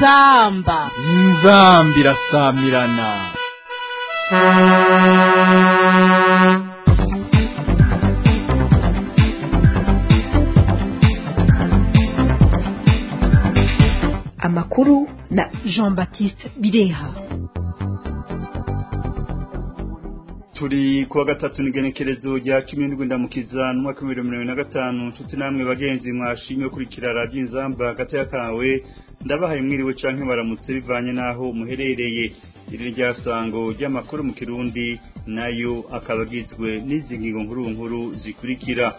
inzamba inzamba irasamirana amakuru na jean baptiste bireha turi kuwa gatatu n'igenekerezo rya cumi n'indwi ndamukiza n'umwaka w'ibihumbi bibiri na gatanu nshuti namwe bagenzi mwashimye kurikira radiyo inzamba hagati kawe ndabahaye mwiriwe canke baramutse bivanye n'aho muherereye iri rya sango ry'amakuru mu kirundi nayo akaba agizwe n'izi ngingo nkuru nkuru zikurikira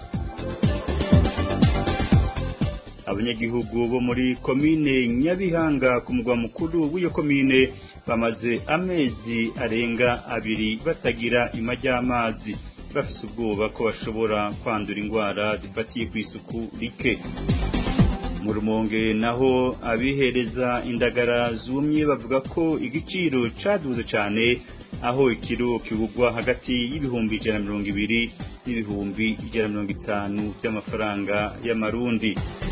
abanyagihugu bo muri komine nyabihanga ku mugwa mukuru w'iyo komine bamaze amezi arenga abiri batagira ima ry'amazi bafise ubwoba ko bashobora kwandura indwara zifatiye ku isuku rike mu rumonge naho abihereza indagara zumye bavuga ko igiciro caduze cyane aho ikiro kigugwa hagati y'ibihumbi ijana na mirongo ibiri n'ibihumbi ijana na mirongo itanu by'amafaranga y'amarundi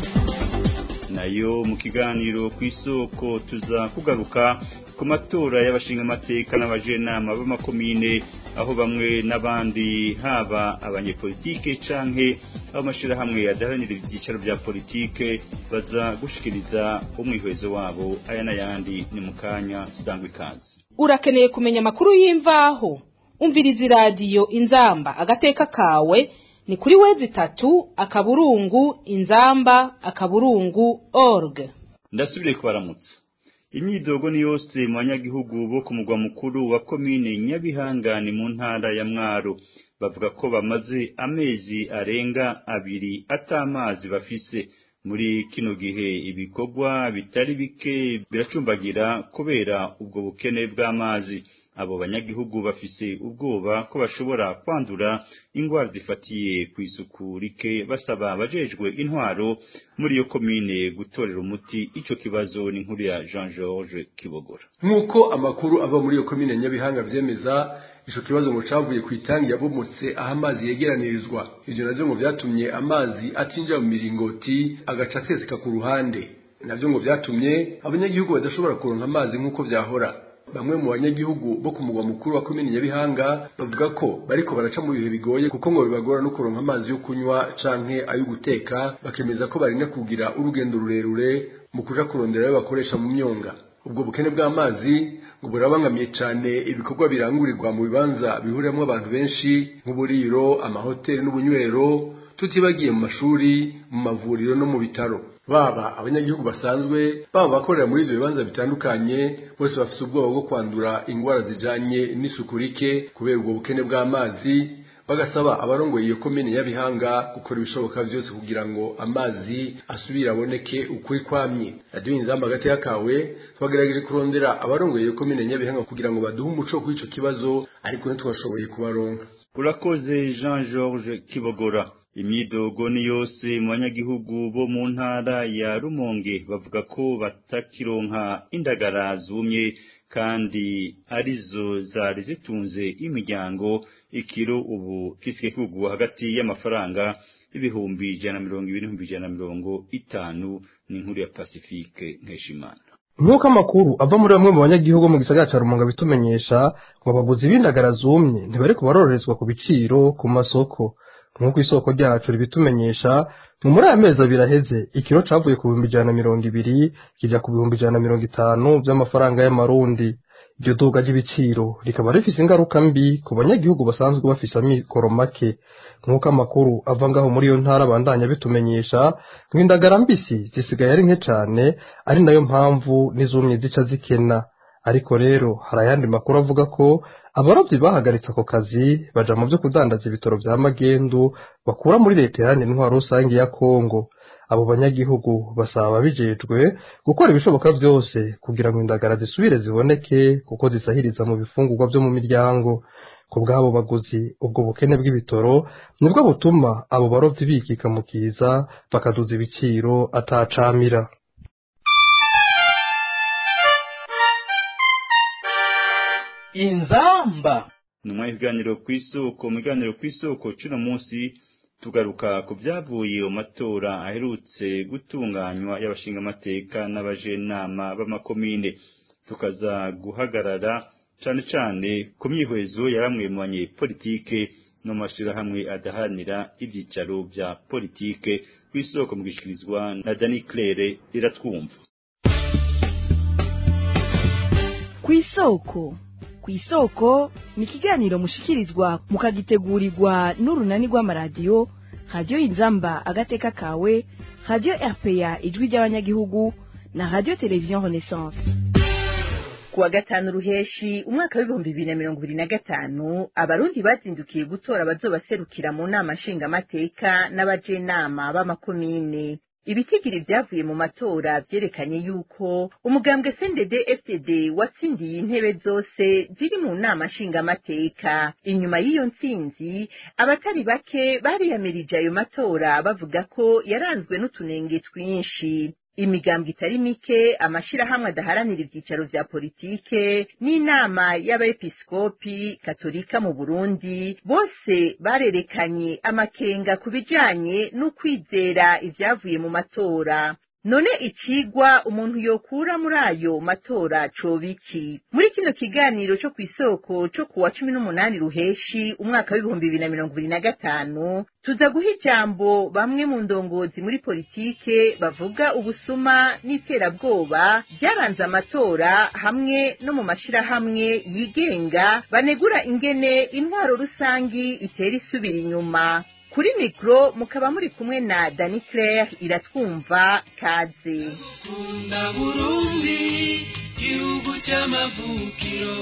nayo mu kiganiro ku isoko tuza kugaruka ku matora y'abashingamateka n'abajenama b'amakomine aho bamwe n'abandi haba abanyepolitike canke ab'amashirahamwe adaharanira ibyicaro bya politike baza gushikiriza umwihwezo wabo aya n'ayandi ni mu kanya sangwa ikaze urakeneye kumenya amakuru y'imvaho umviriza iradiyo inzamba agateka kawe ni kuri wezi itatu akaburungu inzamba akaburungu org ndasubire kubaramutsa imyidogo ni yose mu banyagihugu bo ku mugwa mukuru wa komine nyabihanga ni mu ntara ya mwaro bavuga ko bamaze amezi arenga abiri atamazi bafise muri kino gihe ibikorwa bitari bike biracumbagira kubera ubwo bukene bw'amazi abo banyagihugu bafise ubwoba ko bashobora kwandura indwara zifatiye ku isuku rike basaba abajejwe intwaro muri iyo komine gutorera umuti ico kibazo ni nkuru ya Jean George Kibogora nk'uko amakuru ava muri iyo komine Nyabihanga vyemeza ico kibazo ngo cavuye ku itangi yabomotse aho amazi yegeranirizwa ivyo navyo ngo vyatumye amazi atinjira mu miringoti agaca aseseka ku ruhande navyo ngo vyatumye abanyagihugu badashobora kuronka amazi nk'uko vyahora bamwe mu banyagihugu bo ku mugwa mukuru wa komine Nyabihanga bavuga ko bariko baraca mu bihe bigoye kuko ngo bibagora no kuronka amazi yo kunywa canke ayo guteka bakemeza ko barinda kugira urugendo rurerure mu kuja kurondera ayo bakoresha mu myonga ubwo bukene bw'amazi ngo burabangamiye cane ibikorwa birangurirwa mu bibanza bihuriramo abantu benshi nk'uburiro amahoteli n'ubunywero tutibagiye mu mashuri mu mavuriro no mu bitaro baba abanyagihugu basanzwe baba bakorera muri ivyo bibanza bitandukanye bose bafise ubwoba bwo kwandura ingwara zijanye n'isuku rike kubera ubwo bukene bw'amazi bagasaba abarongoye iyo komine y'abihanga gukora ibishoboka vyose kugira ngo amazi asubire aboneke ukuri kwamye radiyo inzamba hagati y'akawe twagerageje kurondera abarongoye iyo komine y'abihanga kugira ngo baduhe umuco kuri ico kibazo ariko ntitwashoboye kubaronka urakoze Jean George Kibogora imyidogo ni yose mu banyagihugu bo mu ntara ya rumonge bavuga ko batakironka indagara zumye kandi arizo zari zitunze imiryango ikiro ubu kisike kugwa hagati y'amafaranga ibihumbi ijana na mirongo ibiri n'ibihumbi ijana na mirongo itanu ni inkuru ya pacifique nkeshimana nk'uko amakuru ava muri bamwe mu banyagihugu mu gisagara ca rumonga bitumenyesha ngo abaguzi b'indagara zumye ntibari kubarorerezwa ku biciro ku masoko nk'uko isoko ryacu ribitumenyesha mu muri aya mezi abiri aheze ikiro cavuye ku bihumbi ijana na mirongo ibiri kija ku bihumbi ijana na mirongo itanu vy'amafaranga y'amarundi iryo duga ry'ibiciro rikaba rifise ingaruka mbi ku banyagihugu basanzwe bafise amikoro make nk'uko amakuru ava ngaho muri iyo ntara bandanya bitumenyesha ngo indagara mbisi zisigaye ari nke cane ari nayo mpamvu n'izumye zica zikena ariko rero hari ayandi makuru avuga ko abarobyi bahagaritse ako kazi baja mu vyo kudandaza ibitoro vya magendu bakura muri leta iharanira intwaro rusange ya kongo abo banyagihugu basaba ababijejwe gukora ibishoboka vyose kugira ngo indagara zisubire ziboneke kuko zisahiriza mu bifungurwa vyo mu miryango ku bw'abo baguzi ubwo bukene bw'ibitoro nibwo butuma abo barovyi bikika mu kiza bakaduza ibiciro atacamira inzamba nyuma y'ibiganiro ku isoko mu biganiro ku isoko cy'uno munsi tugaruka ku byavuye mu matora aherutse gutunganywa y'abashingamateka n'abajenama b'amakomine tukaza guhagarara cane cane ku myihwezo ya bamwe mu banyepolitike no mu mashirahamwe adaharanira ivyicaro vya politike kw'isoko mu gishikirizwa na Dani Claire iratwumva kw'isoko kw'isoko ni ikiganiro mushikirizwa mukagitegurirwa n'urunani rw'amaradiyo radiyo inzamba agateka kawe radiyo rpa ijwi ry'abanyagihugu na radiyo televiziyo renaissance kuwa gatanu ruheshi umwaka w'ibihumbi bibiri na mirongo ibiri na gatanu abarundi bazindukiye gutora abazobaserukira mu nama nshingamateka n'abajenama b'amakomine ibitigiri vyavuye mu matora vyerekanye yuko umugambwe CNDD FDD watsindiye intebe zose ziri mu nama nshingamateka inyuma y'iyo ntsinzi abatari bake bariyamirije ayo matora bavuga ko yaranzwe n'utunenge twinshi imigambwe itari mike amashirahamwe adaharanira ivyicaro vya politike n'inama y'abepiskopi katolika mu burundi bose barerekanye amakenga ku bijanye n'ukwizera ivyavuye mu matora none icigwa umuntu yokura muri ayo matora coba iki muri kino kiganiro co kw'isoko co kuwa cumi n'umunani ruheshi umwaka w'ibihumbi bibiri na mirongo ibiri na gatanu tuza guha ijambo bamwe mu ndongozi muri politike bavuga ubusuma n'iterabwoba byaranze amatora hamwe no mu mashirahamwe yigenga banegura ingene intwaro rusangi itera isubira inyuma kuri mikro mukaba muri kumwe na Dani Claire iratwumva kaze kunda burundi gihugu cy'amavukiro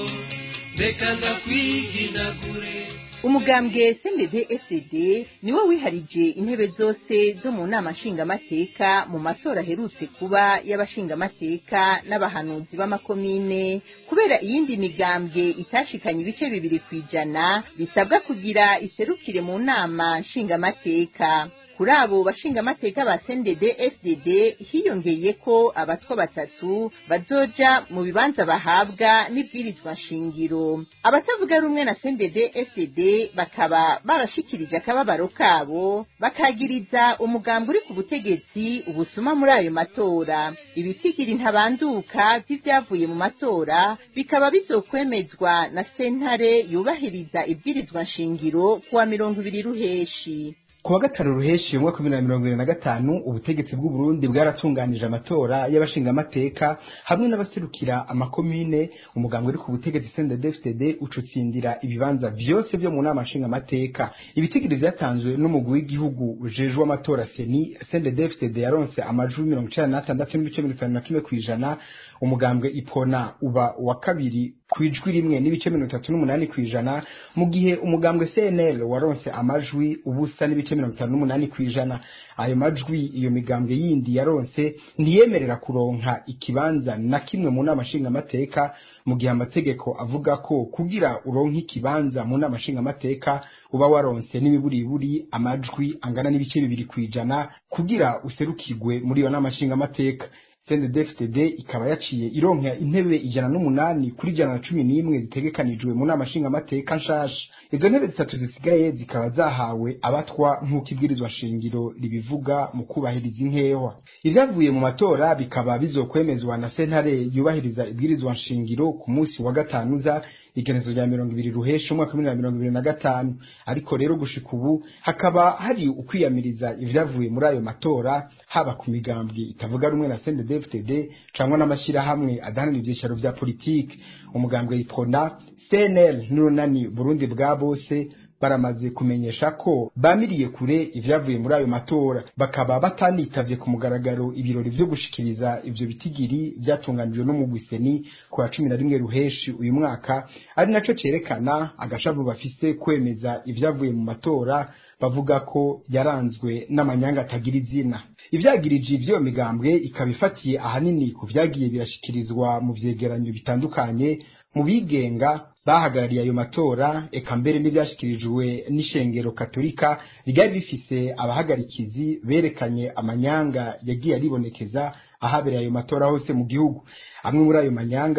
reka ndakwiginagure umugambwe CNDD FDD niwo wiharije intebe zose zo mu nama nshingamateka mu matora aherutse kuba y'abashingamateka n'abahanuzi b'amakomine kubera iyindi migambwe itashikanye ibice bibiri ku ijana bisabwa kugira iserukire mu nama nshingamateka kuri abo bashingamateka ba CNDD FDD hiyongeye ko abatwa batatu bazoja mu bibanza bahabwa n'ibwirizwa nshingiro abatavuga rumwe na CNDD FDD bakaba barashikirije akababaro kabo bakagiriza umugambi uri ku butegetsi ubusuma muri ayo matora ibitigiri ntabanduka vy'ivyavuye mu matora bikaba bizokwemezwa na sentare yubahiriza ibwirizwa nshingiro kuwa mirongo ibiri ruheshi kuwa gatanu ruheshi umwaka wa bibiri na mirongo ibiri na gatanu ubutegetsi bw'u Burundi bwaratunganije amatora y'abashingamateka hamwe n'abaserukira amakomine umuganga uri ku butegetsi CNDD-FDD ucutsindira ibibanza vyose vyo mu nama nshingamateka ibitigiri vyatanzwe n'umugwi w'igihugu ujejwe amatora seni CNDD-FDD yaronse amajwi mirongo icenda n'atandatu n'ibice mirongo itanu na kimwe kw'ijana umugambwe ipona uba wa kabiri kwijwi rimwe n'ibice mirongo itatu n'umunani kw'ijana mu gihe umugambwe CNL waronse amajwi ubusa n'ibice mirongo itanu n'umunani kw'ijana ayo majwi iyo migambwe yindi yaronse ntiyemerera kuronka ikibanza na kimwe mu nama nshingamateka mu gihe amategeko avuga ko kugira uronke ikibanza mu nama nshingamateka uba waronse n'imiburiburi amajwi angana n'ibice bibiri kw'ijana kugira userukirwe muri iyo nama nshingamateka CNDD-FDD ikaba yaciye ironka intebe ijana n'umunani kuri ijana na cumi n'imwe zitegekanijwe mu nama nshingamateka nshasha izo ntebe zitatu zisigaye zikaba zahawe abatwa nk'uko ibwirizwa shingiro ribivuga mu kubahiriza inkehwa ivyavuye mu matora bikaba bizokwemezwa na sentare yubahiriza ibwirizwa nshingiro ku munsi wa gatanu za igenezo rya mirongo ibiri ruhesha umwaka w'ibihumbi bibiri na mirongo ibiri na gatanu ariko rero gushika ubu hakaba hari ukwiyamiriza ivyavuye muri ayo matora haba ku migambwe itavuga rumwe na CNDD-FDD cangwa n'amashirahamwe adahanira ivyicaro vya politike umugambwe ipona CNL n'urunani Burundi bwa bose baramaze kumenyesha ko bamiriye kure ivyavuye muri ayo matora bakaba batanitavye ku mugaragaro ibirori vyo gushikiriza ivyo bitigiri vyatunganijwe n'umugwiseni ku wa cumi na rimwe ruheshi uyu mwaka ari naco cerekana agashavu bafise kwemeza ivyavuye mu matora bavuga ko yaranzwe n'amanyanga atagira izina ivyagirije ivyo migambwe ikaba ifatiye ahanini ku vyagiye birashikirizwa mu vyegeranyo bitandukanye mu bigenga bahagarariye ayo matora eka mbere n'ivyashikirijwe n'ishengero katolika ryari rifise abahagarikizi berekanye amanyanga yagiye aribonekeza ahabereye ayo matora hose mu gihugu amwe muri ayo manyanga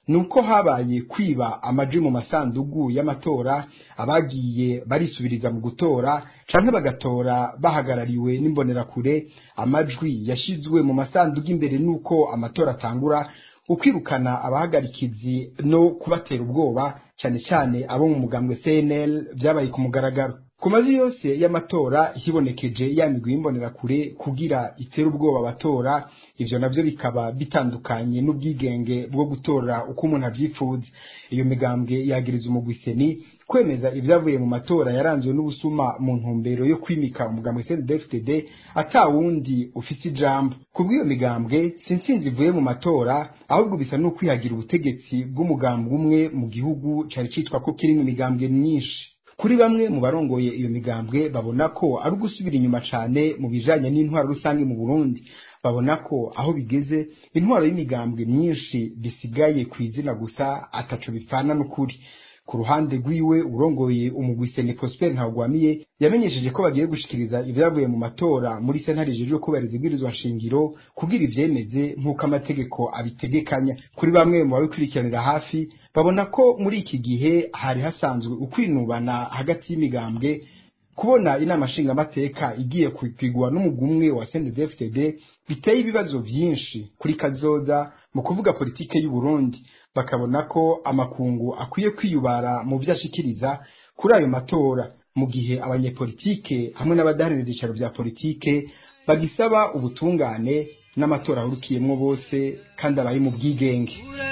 nuko habaye kwiba amaji mu masandugu y'amatora abagiye barisubiriza mu gutora canke bagatora bahagarariwe n'imbonerakure amajwi yashizwe mu masandugu imbere nuko amatora atangura ukwirukana abahagarikizi no kubatera ubwoba cyane cyane abo mu mugambwe CNL byabaye ku mugaragaro ku mazu yose y'amatora hibonekeje ya migwi y'imbonerakure kugira itere ubwoba abatora ivyo navyo bikaba bitandukanye n'ubwigenge bwo gutora uko umuntu avyifuza iyo migambwe yagiriza umugwiseni kwemeza ibyavuye mu matora yaranzwe n'ubusuma mu ntumbero yo kwimika umugambwe CNDD-FDD ata wundi ufise ijambo kubw'iyo migambwe sinsinzi ivuye mu matora ahubwo bisa n'ukwihagira ubutegetsi bw'umugambwe umwe mu gihugu cari citwa ko kirimwo imigambwe myinshi kuri bamwe mu barongoye iyo migambwe babona ko ari ugusubira inyuma cane mu bijanye n'intwaro rusange mu Burundi babona ko aho bigeze intwaro y'imigambwe myinshi bisigaye ku izina gusa ataco bipfana n'ukuri ku ruhande rwiwe urongoye umugwi Sene Prosper Ntagwamiye yamenyesheje ko bagiye gushikiriza ivyavuye mu matora muri sentare ijejwe kubahiriza ibwirizwa nshingiro kugira ivyemeze nk'uko amategeko abitegekanya kuri bamwe mu babikurikiranira hafi babona ko muri iki gihe hari hasanzwe ukwinubana hagati y'imigambwe kubona inama nshingamateka igiye kwigwa n'umugumwe wa CNDD-FDD biteye ibibazo vyinshi kuri kazoza mu kuvuga politike y'u Burundi bakabona ko amakungu akwiye kwiyubara mu vyo ashikiriza kuri ayo matora mu gihe abanyepolitike hamwe n'abadaharanira ibyicaro vya politike bagisaba ubutungane n'amatora ahurukiyemwo bose kandi abaye mu bwigenge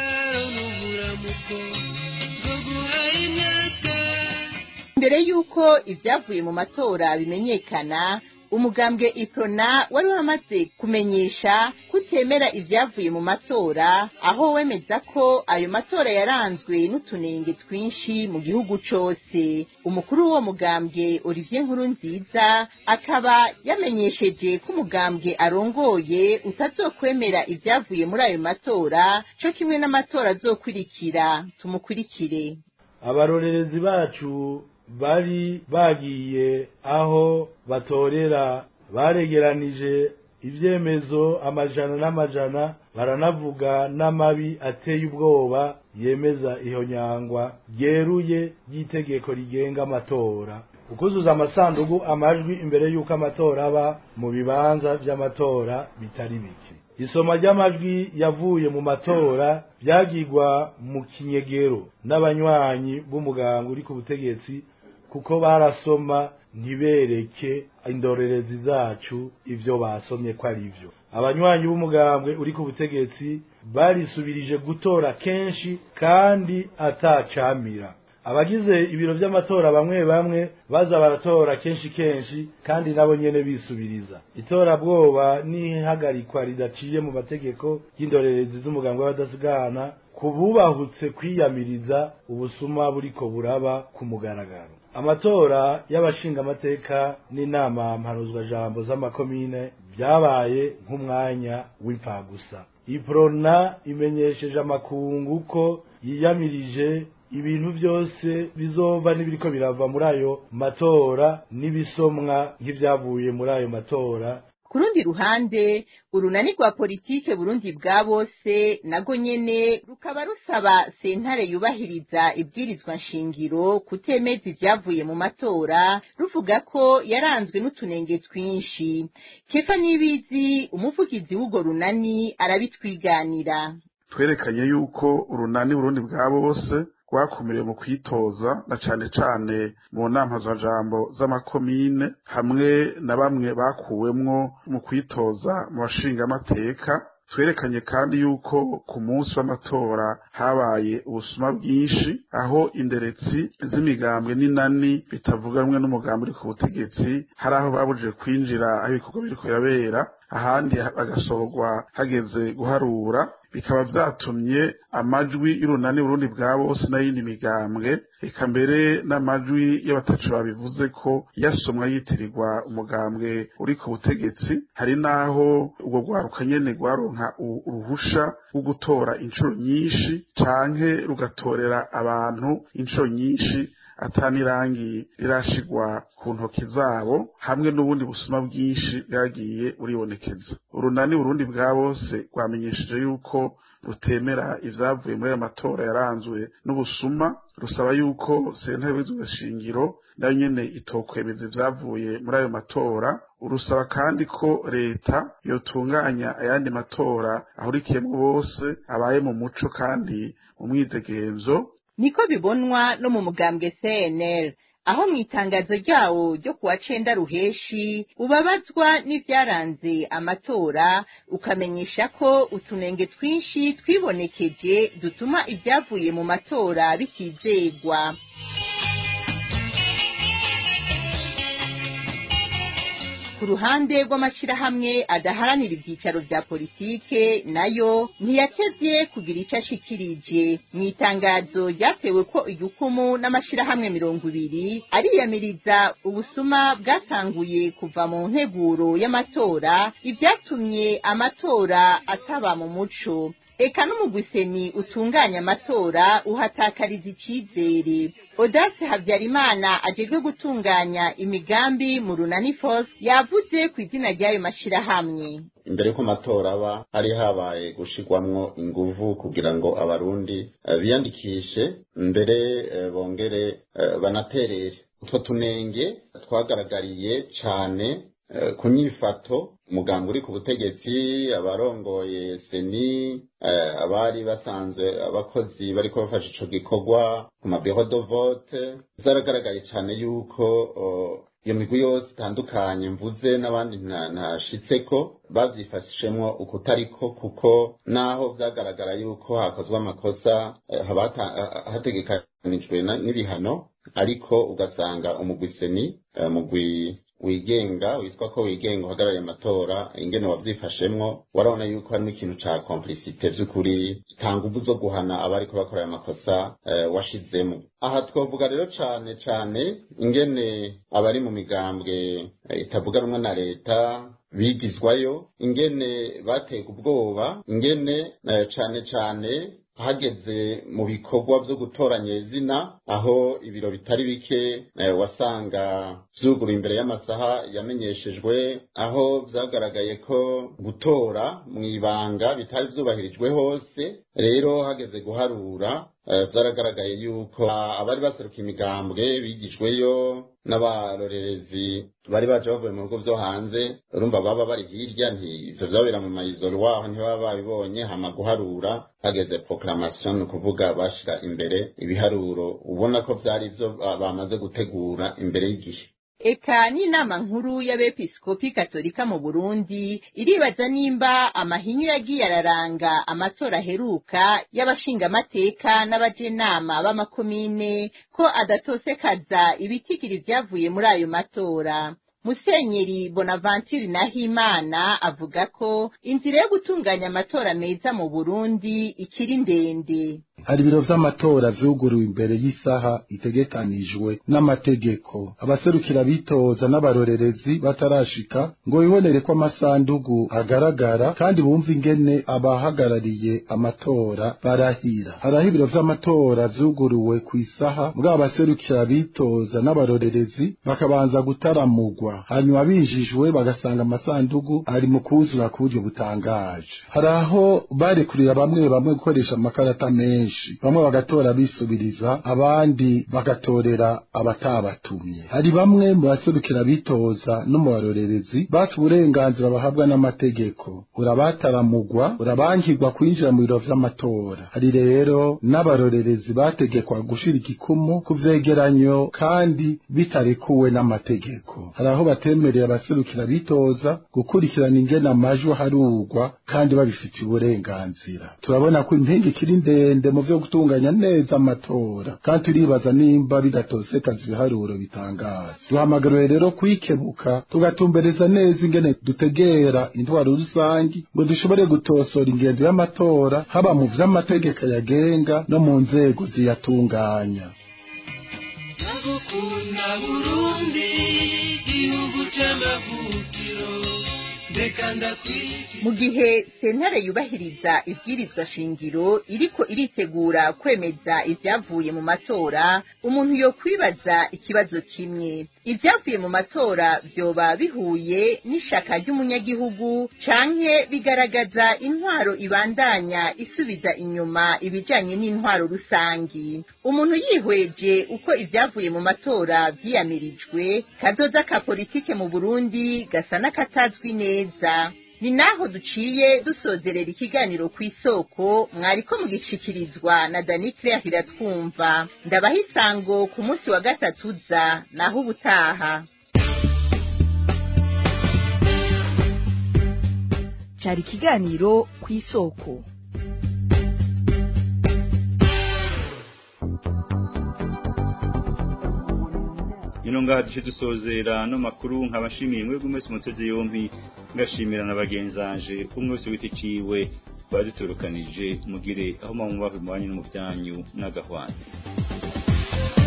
mbere y'uko ibyavuye mu matora bimenyekana umugambwe iprona wari wamaze kumenyesha kutemera ibyavuye mu matora aho wemeza ko ayo matora yaranzwe n'utunenge twinshi mu gihugu cose umukuru w'uwo mugambwe olivier nkurunziza akaba yamenyesheje ko umugambwe arongoye utazokwemera ibyavuye muri ayo matora co kimwe n'amatora azokurikira tumukurikire abarorerezi bacu bari bagiye aho batorera baregeranije ibyemezo amajana n'amajana baranavuga n'amabi ateye ubwoba yemeza iyo nyangwa ryeruye ry'itegeko rigenga amatora ukuzuza amasanduku amajwi imbere y'uko amatora aba mu bibanza by'amatora bitari bike isoma ry'amajwi yavuye mu matora byagirwa mu kinyegero n'abanywanyi b'umuganga uri ku butegetsi kuko barasoma ntibereke indorerezi zacu ivyo basomye ko ari vyo abanywanyi b'umugambwe uri ku butegetsi barisubirije gutora kenshi kandi atacamira abagize ibiro vy'amatora bamwe bamwe baza baratora kenshi kenshi kandi nabo nyene bisubiriza itorabwoba n'ihagarikwa ridaciye mu mategeko y'indorerezi z'umugambwe w'abadasigana kububahutse kwiyamiriza ubusuma buriko buraba ku mugaragaro amatora y'abashingamateka n'inama mpanuzwajambo z'amakomine byabaye nk'umwanya w'imfagusa iprona imenyesheje amakungu ko yiyamirije ibintu byose bizova n'ibiriko birava muri ayo matora n'ibisomwa nk'ibyavuye muri ayo matora ku rundi ruhande urunani rwa politike burundi bwa bose nago nyene rukaba rusaba sentare yubahiriza ibwirizwa nshingiro kutemeza ivyavuye mu matora ruvuga ko yaranzwe n'utunenge twinshi kefa nibizi umuvugizi w'urwo runani arabitwiganira twerekanye yuko urunani burundi bwa bose rwakumiriwe mu kwitoza na cane cane mu nama za jambo z'amakomine hamwe na bamwe bakuwemwo mu kwitoza mu bashingamateka twerekanye kandi yuko ku munsi w'amatora habaye ubusuma bwinshi aho inderetsi z'imigambwe n'inani bitavuganwe n'umugambi uri ku butegetsi hari aho babujije kwinjira aho ibikorwa biriko birabera ahandi bagasohorwa hageze guharura bikaba vyatumye amajwi y'urunani burundi bwa bose n'ayindi migambwe eka mbere n'amajwi y'abatacu babivuze ko yasomwa yitirirwa umugambwe uri ku butegetsi hari n'aho ubwo rwaruka nyene rwaronka uruhusha rwo gutora inshuro nyinshi canke rugatorera abantu inshuro nyinshi atanirangi rirashigwa ku ntoki zabo hamwe n'ubundi busuma bwinshi bwagiye buribonekeza urunani burundi bwa bose rwamenyesheje yuko rutemera ivyavuye muri ayo matora yaranzwe n'ubusuma rusaba yuko sentare y'ubwirizwa shingiro nayo nyene itokwemeza ivyavuye muri ayo matora urusaba kandi ko leta yotunganya ayandi matora ahurikiyemwo bose abaye mu muco kandi mu mwidegemvyo niko bibonwa no mu mugambwe CNL aho mu itangazo ryawo ryo kuwa cenda ruheshi ubabazwa n'ivyaranze amatora ukamenyesha ko utunenge twinshi twibonekeje dutuma ivyavuye mu matora bitizegwa ku ruhande rw'amashirahamwe adaharanira ivyicaro vya politike nayo ntiyatevye kugira ico ashikirije mu itangazo ryatewe ko igikumu n'amashirahamwe mirongo ibiri ariyamiriza ubusuma bwatanguye kuva mu nteguro y'amatora ivyatumye amatora ataba mu muco eka n'umugwiseni utunganya amatora uhatakariza icizere odase habyarimana ajejwe gutunganya imigambi mu runani fos yavuze ku izina ry'ayo mashirahamwe imbere y'uko amatora aba hari habaye gushirwamwo inguvu kugira ngo abarundi eh, biyandikishe mbere eh, bongere eh, banaterere utwo tunenge twagaragariye cane eh, ku nyifato umugambi uri ku butegetsi abarongoye seni eh, abari basanzwe abakozi bariko bafasha ico gikorwa ku mabiro de vote vyaragaragaye cane yuko oh, iyo migwi yose itandukanye mvuze n'abandi nta- ntashitseko bavyifashishemwo ukutariko kuko naho vyagaragara yuko hakozwe amakosa eh, haba hata- ha- hategekanijwe na- n'ibihano ariko ugasanga umugwi seni eh, umugwi wigenga witwa ko wigenga uhagarariye amatora ingene wavyifashemwo warabona yuko harimo ikintu ca complicite vy'ukuri nta nguvu zo guhana abariko bakora ayo makosa eh, washizemo aha twavuga rero cane cane ingene abari mu migambwe eh, itavuga rumwe na leta bigizwayo ingene bateka ubwoba ingene eh, cane cane hageze mu bikorwa vyo gutoranya izina aho ibiro bitari bike eh, wasanga vyuguru imbere y'amasaha yamenyeshejwe aho vyagaragaye ko gutora mw'ibanga bitari vyubahirijwe hose rero hageze guharura eh, vyaragaragaye yuko ah, abari baseruka imigambwe bigijweyo n'abarorerezi bari baje bavuye mu bihugu vyo hanze urumva baba bari hirya nti ivyo vyabera mu mayizoro waho ntibaba babibonye hama guharura hageze proclamation ni ukuvuga bashira imbere ibiharuro ubona ko vyari ivyo ba- bamaze gutegura imbere y'igihe eka n'inama nkuru y'abepiskopi katolika mu burundi iribaza nimba amahinyu yagiye araranga amatora aheruka y'abashingamateka n'abajenama b'amakomine ko adatosekaza ibitigiri vyavuye muri ayo matora musenyeri bonaventure nahimana avuga ko inzira yo gutunganya amatora meza mu burundi ikiri ndende hari ibiro vy'amatora vyuguruwe imbere y'isaha itegekanijwe n'amategeko abaserukira bitoza n'abarorerezi batarashika ngo bibonere ko amasandugu agaragara kandi bumve ingene abahagarariye amatora barahira haraho ibiro vy'amatora vyuguruwe ku isaha bwa abaserukira bitoza n'abarorerezi bakabanza gutaramugwa hanyuma binjijwe bagasanga amasandugu ari mu kuzura ku buryo butangaje hari aho barekurira bamwe bamwe gukoresha amakarata menshi bamwe bagatora bisubiriza abandi bagatorera abatabatumye hari bamwe mu baserukira bitoza no mu barorerezi baca uburenganzira bahabwa n'amategeko urabataramugwa urabangirwa kwinjira mu biro vy'amatora hari rero n'abarorerezi bategekwa gushira igikumu ku vyegeranyo kandi bitarekuwe n'amategeko hari aho batemereye abaserukira bitoza gukurikirana ingene amajwi harugwa kandi babifitiye uburenganzira turabona ko impinga ikiri ndende mu vyo gutunganya neza amatora kandi turibaza nimba bidatosekaza ibiharuro bitangaza duhamagariwe rero kwikebuka tugatumbereza neza ingene dutegera intwaro rusangi ngo dushobore gutosora ingendo y'amatora haba mu vy'amategeko yagenga no mu nzego ziyatunganya ndagukunda burundi gihugu c'amavukiro reka ndakwigi mu gihe sentare yubahiriza ibwirizwa shingiro iriko iritegura kwemeza ivyavuye mu matora umuntu yo kwibaza ikibazo kimwe ivyavuye mu matora vyoba bihuye n'ishaka ry'umunyagihugu canke bigaragaza intwaro ibandanya isubiza inyuma ibijanye n'intwaro rusangi umuntu yihweje uko ivyavuye mu matora vyiyamirijwe kazoza ka politike mu burundi gasa n'akatazwi neza ni naho duciye dusozerera ikiganiro ku isoko mwariko mugishikirizwa na dani claire iratwumva ndabaha isango ku munsi wa gatatu uza naho ubutaha cyari ikiganiro ku isoko ino ngaha duce dusozera no makuru nkabashimiye mwebwe mwese muteze yombi ngashimira na bagenzanje umwe wese wita iciwe baduturukanije mugire aho muba mu banyu no mu byanyu n'agahwana